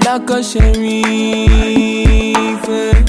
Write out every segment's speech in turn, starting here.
Alaka Sherif.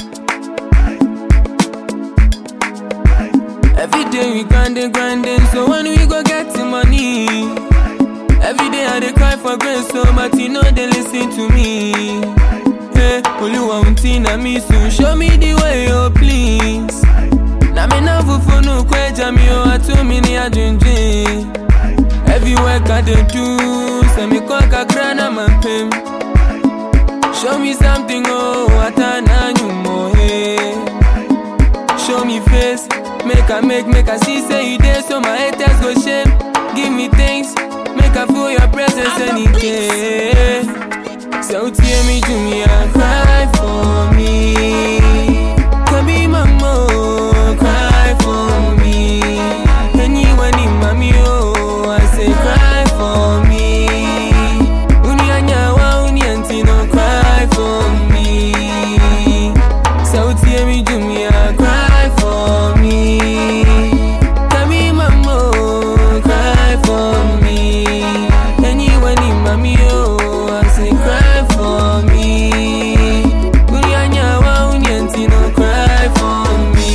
Every day we grinding, grinding, so when we go get the money. Every day I dey cry for grace, so but you know they listen to me. Hey, Oluwa unti na me soon, show me the way, oh please. Na me na fufu no kweja mi o atu mi ni ajinjin. Every work I dey do, say me kwa kakra na mampem. Show me something, oh, atana nyumo, hey. Show me face, make I make, make I see, say you there, so my haters go shame. Give me things, make I feel your presence any day. So tear me to me and cry for me. Can be mama, cry for me. Anyone in mommy, oh, I say cry for me. Uni anyawa, uni antino, cry for me. So tear me to me and cry for me. Can be mama, cry for me. Anyone in mommy, oh, I say cry for me. Uni anyawa, uni antino, cry for me.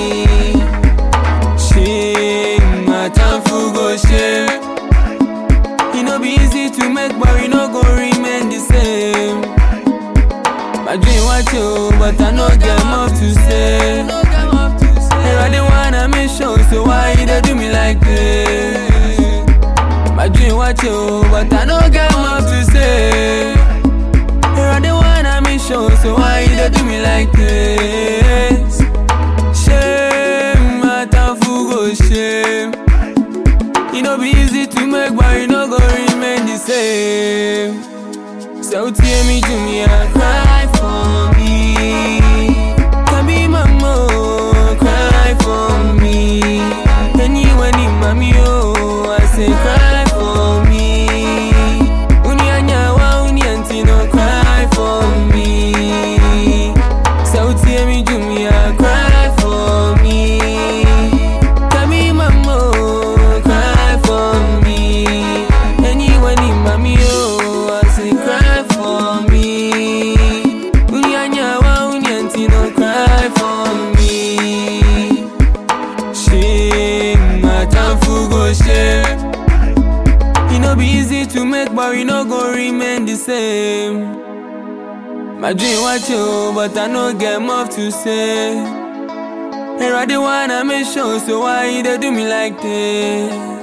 Shame, my time for go shame. E no be easy to make, but we no go remain the same. My dream was you, but I no get much to say. Here I the one I make sure, so why you dey do me like this? My dream was you, but I no get much to say. Here I the one I make sure, so why you dey do me like this? Shame, my time for go shame. E no be easy to make, but you no go remain the same. So tear me to me and cry for me. Can be mama, cry for me. Anyone in mommy, oh, I say cry for me. Uni anyawa, uni antino, cry for me. So tear me to me and cry for me. Can be mama, cry for me. Anyone in mommy, oh, I say cry for me. Uni anyawa, uni antino, cry for me. Shame, my time for go shame. E no be easy to make, but we no go remain the same. My dream was you, but I no get much to say. Here I the one I make sure, so why you dey do me like this?